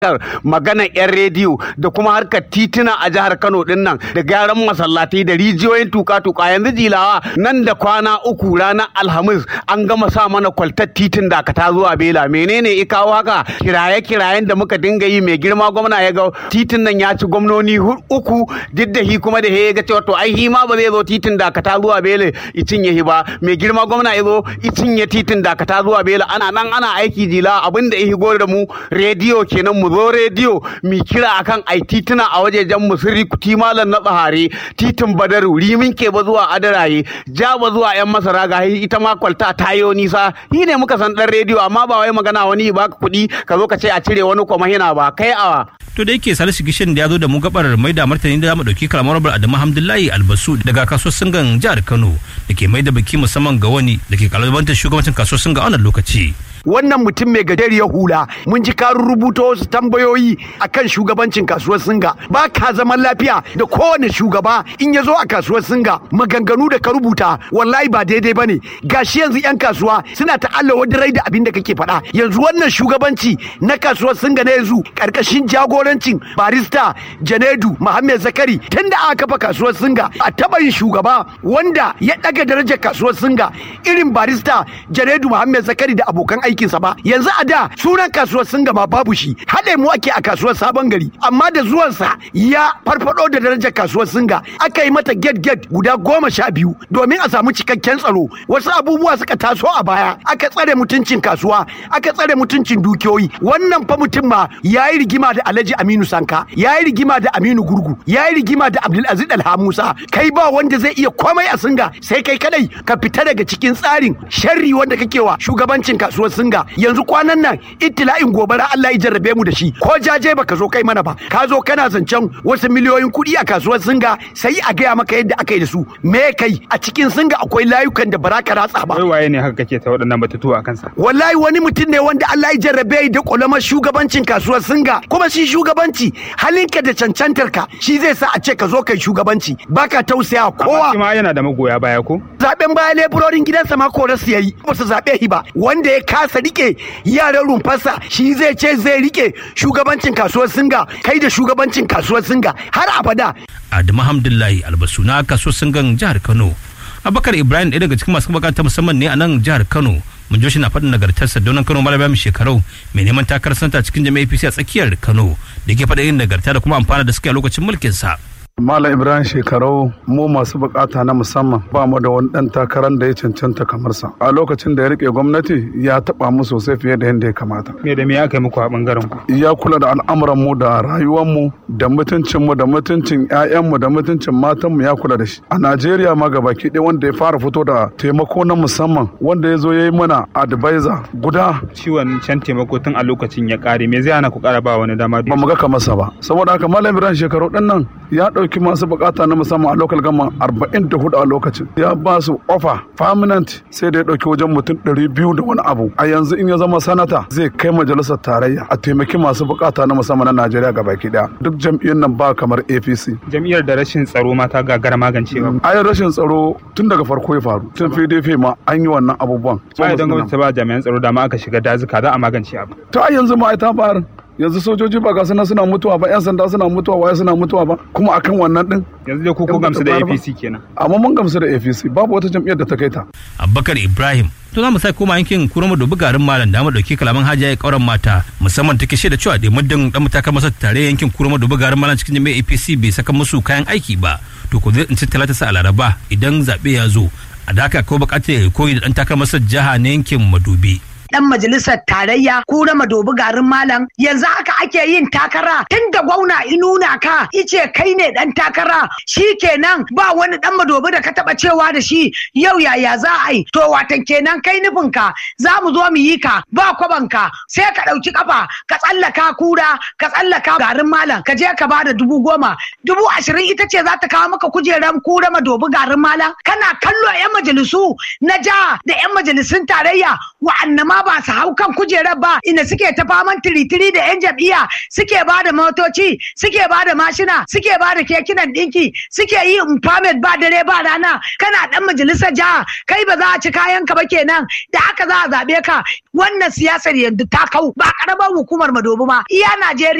magana 'yan rediyo da kuma harkar tituna a jihar Kano din nan da gyaran masallatai da rijiyoyin tuka-tuka yanzu jilawa nan da kwana uku ranar Alhamis an gama sa mana kwaltar titin da ka ta zuwa Bela menene ya kawo haka kiraye-kirayen da muka dinga yi mai girma gwamna ya ga titin nan ya ci gwamnoni uku duk da hi kuma da ya ga cewa to ai hi ma ba zai zo titin da ka ta zuwa Bela i cinye hi ba mai girma gwamna ya zo i cinye titin da ka ta zuwa Bela ana nan ana aiki jila abin da ya higo da mu rediyo kenan mu zo rediyo mi kira akan ai tituna a wajejen mu sirri kuti malam na tsahare titin badaru rimin ke ba zuwa adaraye ja ba zuwa yan masara ga ita ma kwalta tayo nisa ni ne muka san dan rediyo amma ba wai magana wani ba ka kuɗi ka zo ka ce a cire wani kuma hina ba kai awa to da yake salisu gishin da ya zo da mu gabar mai da martani da mu dauki kalamar rabar adamu hamdullahi albasu daga kasuwar singan jihar kano da ke mai da biki musamman ga wani da ke kalubantar shugabancin kasuwar singa a wannan lokaci wannan mutum mai gajeriyar hula mun ji karin rubuta wasu tambayoyi akan shugabancin kasuwar singa ba ka zaman lafiya da kowane shugaba in ya zo a kasuwar singa maganganu da ka rubuta wallahi ba daidai bane gashi yanzu yan kasuwa suna ta'alla wadda rai da abin da kake faɗa yanzu wannan shugabanci na kasuwar singa na yanzu karkashin jagorancin barista janedu muhammad zakari tun da aka kafa kasuwar singa a taɓa yin shugaba wanda ya ɗaga darajar kasuwar singa irin barista janedu muhammad zakari da abokan aiki aikinsa ba yanzu a da sunan kasuwar sun gama babu shi haɗe mu ake a kasuwar sabon gari amma da zuwansa ya farfado da darajar kasuwar singa aka yi mata get get guda goma sha biyu domin a samu cikakken tsaro wasu abubuwa suka taso a baya aka tsare mutuncin kasuwa aka tsare mutuncin dukiyoyi wannan fa mutum ma ya yi rigima da alhaji aminu sanka ya yi rigima da aminu gurgu ya yi rigima da abdulaziz alhamusa kai ba wanda zai iya komai a singa sai kai kadai ka fita daga cikin tsarin sharri wanda kake wa shugabancin kasuwar singa yanzu kwanan nan ittila'in gobara Allah ya jarrabe mu da shi ko jaje baka zo kai mana ba ka zo kana zancen wasu miliyoyin kuɗi a kasuwar singa sai a gaya maka yadda aka yi da su me kai a cikin singa akwai layukan da bara ka ratsa ba wai waye ne haka kake ta waɗannan batutuwa a kansa wallahi wani mutum ne wanda Allah ya jarrabe da kulamar shugabancin kasuwar singa kuma shi shugabanci halinka da cancantar ka shi zai sa a ce ka zo kai shugabanci baka tausaya kowa amma ma yana da magoya baya ko zaben baya leburorin gidansa ma korasu yayi ba su zabe shi ba wanda ya kasa rike yaran rumfarsa shi zai ce zai rike shugabancin kasuwar singa kai da shugabancin kasuwar singa har abada adamu hamdullahi albasu na kasuwar singan jihar kano abakar ibrahim ɗaya daga cikin masu bukata musamman ne a nan jihar kano mun ji shi na faɗin nagartarsa donan kano malaba mai shekarau mai neman takarar santa cikin jami'a apc a tsakiyar kano da ke faɗa yin nagarta da kuma amfana da suke a lokacin mulkinsa Malam Ibrahim shekarau mu masu bukata na musamman ba mu da wani dan takarar da ya cancanta kamar sa. A lokacin da ya rike gwamnati ya taba mu sosai fiye da yadda ya kamata. me da me aka yi muku a bangaren ku Ya kula da al'amuran mu da rayuwar mu da mutuncin mu da mutuncin ƴaƴan mu da mutuncin matan mu ya kula da shi. A Najeriya ma gabaki ɗaya wanda ya fara fito da taimako na musamman wanda ya zo ya yi mana advisor guda ciwon can taimako tun a lokacin ya kare me zai hana ku kara ba wani dama ba mu ga kamarsa ba. Saboda haka Malam Ibrahim shekaru ɗin nan ya ɗauki masu bukata na musamman a local government arba'in da hudu a lokacin ya ba su ofa permanent sai da ya ɗauki wajen mutum ɗari biyu da wani abu a yanzu in ya zama sanata zai kai majalisar tarayya a taimaki masu bukata na musamman na najeriya ga baki daya duk jam'iyyar nan ba kamar apc jam'iyyar da rashin tsaro ma ta gagara magancewa ayin rashin tsaro tun daga farko ya faru tun pdp ma an yi wannan abubuwan ba idan gwamnati ta ba jami'an tsaro dama aka shiga dazuka za a magance abu ta yanzu ma ai ta bayar yanzu sojoji ba ga suna suna mutuwa ba yan sanda suna mutuwa waye suna mutuwa ba kuma akan wannan din yanzu dai ku ku gamsu da APC kenan amma mun gamsu da APC babu wata jam'iyyar da ta kai ta abubakar ibrahim to za mu sai koma yankin kurma dubu garin malam da mu dauki kalaman hajiya ya kauran mata musamman take shaida cewa da muddin dan matakar masa tare yankin kurma dubu garin malam cikin jami'ar APC bai saka musu kayan aiki ba to ko zai tsinci talata sa a laraba idan zabe ya zo a da haka ko bukatar koyi da dan takar masa jiha na yankin madubi dan majalisar tarayya kura madobi garin malam yanzu haka ake yin takara tun da gwauna inuna ka ice kai ne dan takara shi kenan ba wani dan madobi da ka taba cewa da shi yau yaya za a yi to watan kenan kai nufin ka za mu zo mu yi ka ba kwaban ka sai ka dauki kafa ka tsallaka kura ka tsallaka garin malam ka je ka bada dubu goma dubu ashirin ita ce za ta kawo maka kujeran kura madobi garin malam kana kallo yan majalisu na jiha da yan majalisun tarayya wa'anna ma amma ba su hau kan kujerar ba inda suke ta faman tiritiri da yan jam'iyya suke ba da motoci suke ba da mashina suke ba da kekunan ɗinki suke yi empowerment ba dare ba rana kana dan majalisar jiha kai ba za a ci kayan ka ba kenan da haka za a zaɓe ka wannan siyasar yanzu ta kau ba karamar hukumar madobi ma iya Najeriya